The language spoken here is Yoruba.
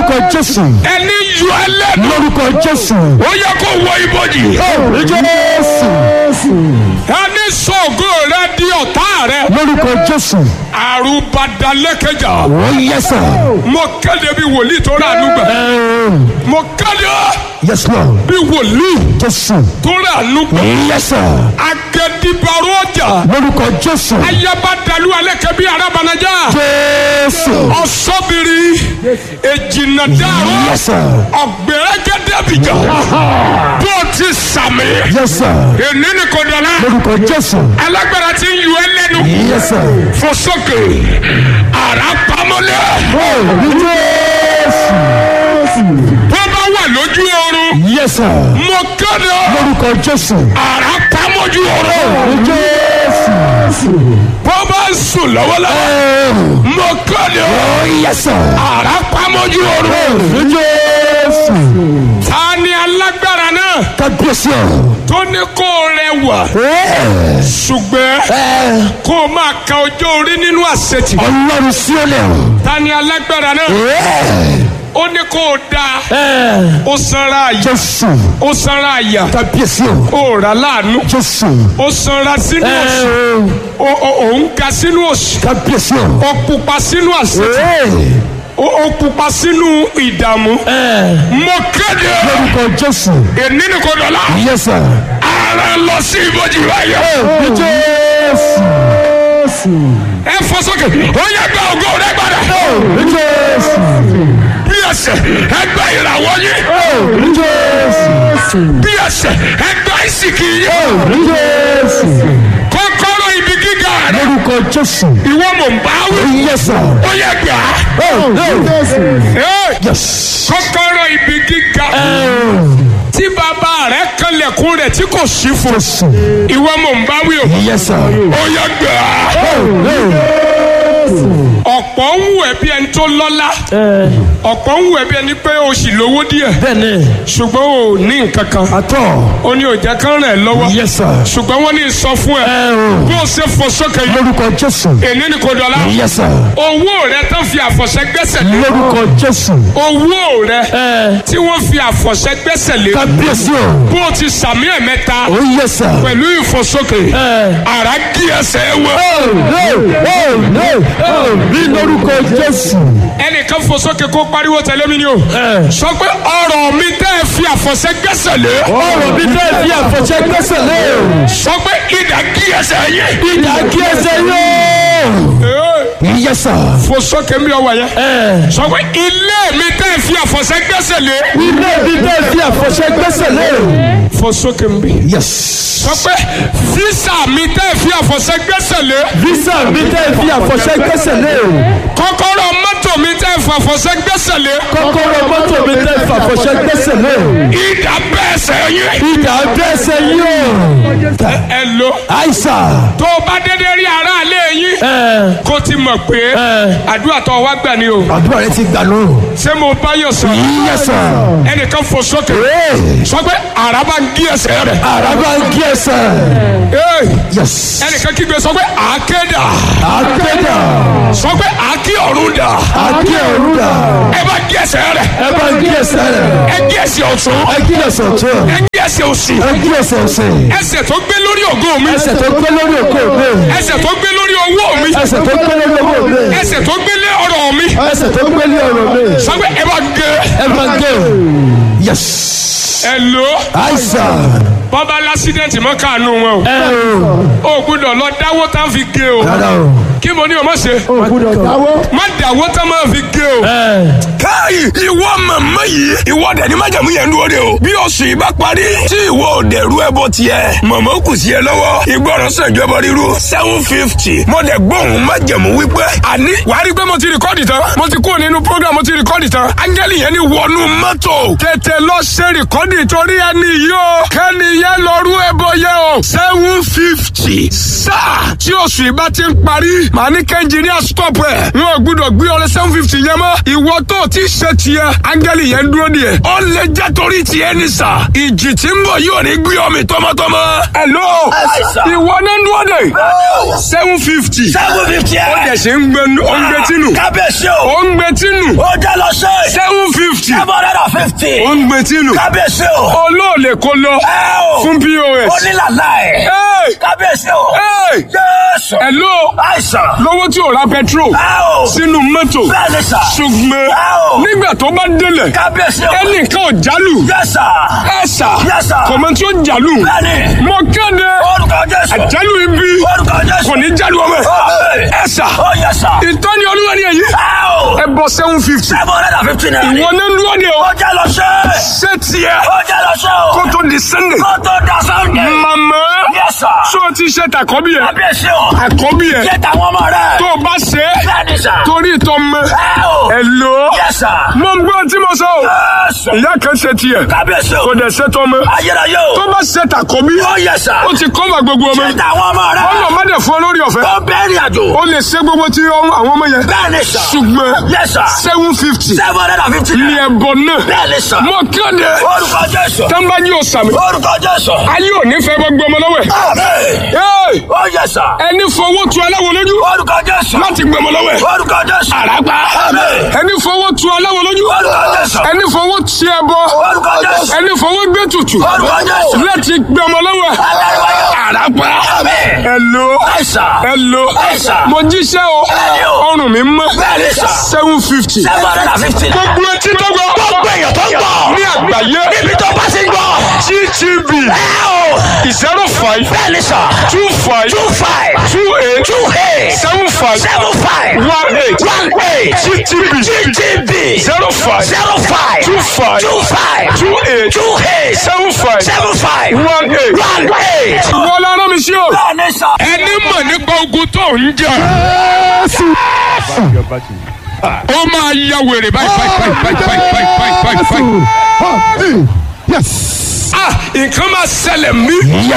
lórúkọ jésù ẹni yọ ẹlẹ́nu lórúkọ jésù ó yẹ kó wọ ibojì jésù ẹni sọ̀gọ́ rẹ di ọ̀tá rẹ lórúkọ jésù àrùbadalẹ́kẹjà ó yẹsà mo kéde bí wòlíì tó rà nígbà mo kéde yes lord bí wòlíì jésù tó rà nígbà yẹsà agẹdìbàrò ọjà lórúkọ jésù ayabadalu alẹ́kẹ́ bí arabanajà jésù ọ̀sọ́bìrì èjìnàdàrú yẹsà ọ̀gbẹ̀rẹ̀gẹ̀dẹ̀bìjà bó ti sàmì yẹsà èní ni kò dọ̀la lórúkọ jésù alágbára ti ń yọ ẹ lẹ́nu yẹsà fò sókè ara pamọ́lẹ̀ jésù bó bá wà lójú oorun yẹsà mo kéde lórúkọ jésù ara pamọ́jú oorun jésù bó bá sùn lọ́wọ́lọ́wọ́ mo kéde yẹsà ara pamọ́jú oorun jésù ta ni alágbára náà kábíyèsí ọ̀rọ̀. tó ní kó rẹwà ṣùgbọ́n kó o máa ka ọjọ́ orí nínú àṣetì ọlọ́run sí ó lẹ̀ ta ni alágbára náà ó ní kó o dáa ó sanra àyà jésù ó sanra àyà kábíyèsí o ó rà láàánú jésù ó sanra sínú òṣì ó ó- ó ń ga sínú òṣì kábíyèsí o ó pupa sínú àṣetì ó ó pupa sínú ìdààmú mo kéde lórúkọ jésù èní ni kò dọ̀la yẹsà ara lọ sí ibojì báyọ̀ jésù ẹ fọ sókè ó yẹ gba ògo rẹ padà jésù bí ẹsẹ̀ ẹ gba ìràwọ̀ yín jésù bí ẹsẹ̀ ẹ gba ìsìnkì yín jésù kọ́kọ́rọ́ ibi gíga rẹ lórúkọ jésù ìwọ mò ń bá wí yẹsà ó yẹ gbà á. jésù Ẹ́, yes kọ́kọ́rọ́ ibi gíga tí bàbá rẹ kanlẹ̀kùn rẹ̀ tí kò sí fún jésù ìwọ mò ń bá wí o yẹsà ó yẹ gbà á. ọ̀pọ̀ ń wù ẹ́ bí ẹni tó lọ́lá ọ̀pọ̀ ń wù ẹ́ bí ẹni pé o sì lówó díẹ̀ bẹ́ẹ̀ni ṣùgbọ́n o ní nǹkan kan àtọ̀ ó ní òjá kan rẹ̀ lọ́wọ́ yẹsà ṣùgbọ́n wọ́n ní sọ fún ẹ bó o ṣe fò sókè yìí lórúkọ jésù èní ni kò dọ̀la yẹsà owó rẹ tán fi àfọ̀ṣẹ gbẹ́sẹ̀ lé lórúkọ jésù owó rẹ tí wọ́n fi àfọ̀ṣẹ gbẹ́sẹ̀ lé kábíyèsí o bó o ti sàmì ẹ̀mẹ́ta ó yẹsà pẹ̀lú ìfòsókè ara kí ẹsẹ̀ wọ. bí lórúkọ jésù ẹnìkan fòsókè kó pariwo tẹ̀lé mi ni o sọ pé ọ̀rọ̀ mi tẹ́ ẹ fi àfọ̀ṣẹ gbẹ́sẹ̀ lé ọ̀rọ̀ mi tẹ́ fi àfọ̀ṣẹ gbẹ́sẹ̀ lé sọ pé ìdá kí ẹsẹ̀ yẹ. ìdá kí ẹsẹ̀ yóò. yẹsà fòsókè mi ọwọ́ yẹn sọ pé ilé mi tẹ́ ẹ fi àfọ̀ṣẹ gbẹ́sẹ̀ lé ilé mi tẹ́ fi àfọ̀ṣẹ gbẹ́sẹ̀ lé. fòsókè mi. yes sọ pé físà mi tẹ́ ẹ fi àfọ̀ṣẹ gbẹ́sẹ̀ lé visa mi tẹ́ fi àfọ̀ṣẹ gbẹ́sẹ̀ lé. kọ́kọ́rọ́ mọ́tò mi tẹ́ ẹ fi àfọ̀ṣẹ gbẹ́sẹ̀ lé kọ́kọ́rọ́ mọ́tò mi tẹ́ fi àfọ̀ṣẹ gbẹ́sẹ̀ lé. ìdá bẹ́ẹ̀ sẹ́ yẹ. ìdá gbẹ́sẹ̀ yóò. ẹ lo àìsà. tó o bá dédé rí aráalé yín kó ti mọ̀ pé àdúrà tó o wá gbà ni o àdúrà rẹ ti gbà lóru. ṣé mo bá yàn sọ yẹsà. ẹnìkan fò sókè sọ pé àràbà ń gí ẹsẹ̀ rẹ̀ àràbà ń kí ẹsẹ̀. Ee, yes. ẹnìkan kígbe sọ pé àákéda àkédà. sọ pé àákí ọ̀run dà àkí òrùdà. ẹ bá gí ẹsẹ̀ rẹ̀ ẹ bá ń kí ẹsẹ̀ rẹ̀. ẹ gí ẹsẹ̀ ọ̀tún ẹ kí ẹsẹ̀ ọ̀tún. ẹ gí ẹsẹ̀ òsì ẹ kí ẹsẹ̀ ọ̀sẹ̀. ẹsẹ̀ tó gbé lórí ògo mi ẹsẹ̀ tó gbé lórí òkú mi. ẹsẹ̀ tó gbé lórí owó mi ẹsẹ̀ tó gbé lórí owó mi. ẹsẹ̀ tó gbé lé ọ̀rọ̀ mi ẹsẹ̀ tó gbé lórí ọ̀rọ̀ mi. sọ pé ẹ bá gé ẹ bá ń gé. yes. ẹ lò àìsàn. bọ́bá lásídẹ̀ntì mọ́ káànú wọn o ẹ o. o gbúdọ̀ lọ dáwó tá fi gé o rárá o. kí mo ní o má ṣe o gbúdọ̀ dáwọ́. má dáwó tá máa fi gé o. káyì ìwọ màmá yìí ìwọ dẹ̀ ní májàmú yẹn dúró de o bí oṣù yìí bá parí tí ìwọ ò dẹ̀rú ẹbọ tiẹ̀ màmá kù sí ẹ lọ́wọ́ ìgbọràn sànjọ ẹbọ ríru seven fifty mo dẹ̀ gbóhùn májàmú wípé àní wàá rí i pé mo ti rìkọ́dì tán mo ti kúrò nínú program mo ti rìkọ́dì tán áńgẹ́lì yẹn ní wọnú mọ́tò tètè lọ ṣe rìkọ́dì torí ẹni yìí o kẹ́ni yẹn lọ rú ẹbọ yẹn o seven fifty sáà tí oṣù yìí bá ti ń parí màá ní kẹ́ńjìníà stop ẹ̀ wọn ò gbúdọ̀ gbé ọrẹ seven fifty yẹn mọ́ ìwọ tó o ti ṣe tiẹ̀ áńgẹ́lì yẹn dúró díẹ̀ ó lè jẹ́ torí tiẹ̀ ní sà ìjì tí ń bọ̀ yóò ní gbé ọmọ tọmọtọmọ hello ìwọ náà ń dúró dé seven fifty seven fifty ó ẹ̀. dẹ̀ ṣe ń gbẹ ó ń gbẹ tínú kábíyèsí o. ó ń gbẹ tínú ó jẹ́ lọ sí. seven fifty seven hundred and fifty. ó ń gbẹ tínú kábíyèsí o. olóòlè kó lọ ẹ o. fún pos. onílàlá ẹ̀. Hey! kábíyèsí o. Hey! jésù. hello àìsàn. lówó tí ò ra petrol ẹ o. sínú mọ́tò bẹ́ẹ̀ ni sà. ṣùgbọ́n Wow. nígbà tó bá délẹ̀ kábíyèsí o. ẹnìkan ò jálù yẹ́sà. ẹ̀sà Yes, sir. kọ̀mọ́ tí ó jálù bẹ́ẹ̀ni. mo kéde orúkọ jésù. àjálù ibi orúkọ jésù. kò ní jálù ọmọ ẹ̀ Amen. ẹ̀sà ó yẹ́sà. ìtọ́ni olúwa ni èyí ẹ o. ẹ bọ seven fifty seven hundred and fifty naira. ìwọ ní dúró ni o ó jẹ́ lọ sí. ṣé tiẹ̀ ó jẹ́ lọ sí o. kó tó di sunday kó tó da sunday. màmá yẹ́sà. ṣó o ti ṣe tàkọ́bí ẹ̀ kábíyèsí o. àkọ́bí ẹ̀ ṣé tàwọn ọmọ rẹ̀. tó o bá ṣe é bẹ́ẹ̀ni sà. torí ìtọ́ mọ́ ẹ o. ẹ̀ lò ó yẹ́sà. mo ń gbọ́ tí mo sọ o yẹ́sà. ìyá kan ṣe tiẹ̀ kábíyèsí o. kò dẹ̀ ṣe tọ́ mọ́ ayérayé o. tó bá ṣe tàkọ́bí ó yẹ́sà. ó ti kọ́ bá gbogbo ọmọ ṣé tàwọn ọmọ rẹ̀. ọmọ má dẹ̀ fún ọ lórí ọ̀fẹ́ ó bẹ́ẹ̀rẹ̀ àjò. ó lè ṣe gbogbo tí ọ- àwọn ọmọ yẹn bẹ́ẹ̀ni sà. ṣùgbọ́n yẹ́sà. seven fifty seven hundred and fifty ní naira. ẹ̀bọ náà bẹ́ẹ̀ni sà. mo kéde orúkọ jésù. tẹ́ńbájú ọ̀sàmì orúkọ jésù. ayé ò ní fẹ́ bọ́ gbọmọ lọ́wọ́ ẹ̀ Àmín. Hey! ó yẹ́sà. ẹni fowó tu aláwo lójú orúkọ jésù. láti gbọmọ lọ́wọ́ ẹ̀ orúkọ jésù. àràgbá Àmín. ẹni fowó tu aláwo lójú orúkọ jésù. ẹni fowó ti ẹbọ orúkọ jésù. ẹni fowó gbé tutù orúkọ jésù. láti gbọmọ lọ́wọ́ ẹ̀ Adáríwáyé. àràgbá Àmín. ẹ̀lò àìsà. ẹ̀lò Àìsà. mo jíṣẹ́ o Bẹ́ẹ̀ni o. ọrùn mi mọ́ Bẹ́ẹ̀ni sà. seven fifty seven hundred and fifty naira. gbogbo etí tó gbọ́ gbogbo èèyàn tó ń gbọ́. ní àgbáyé níbi tó bá ti ń gbọ́. gtv ẹ o. zero five bẹ́ẹ̀ni sà. two five two five. two eight two eight. seven five seven five. one eight one eight. gtv GTB. zero five zero five. two five two five. two eight two eight. seven five seven five. one eight. one eight. wọ́n lára mi sí o. bẹ́ẹ̀ni sà. ẹni mọ̀ nípa ogun tó ń jà ó máa ya wèrè báyìí báyìí báyìí báyìí báyìí báyìí báyìí. Yes. ah nǹkan máa ṣẹlẹ̀ mí.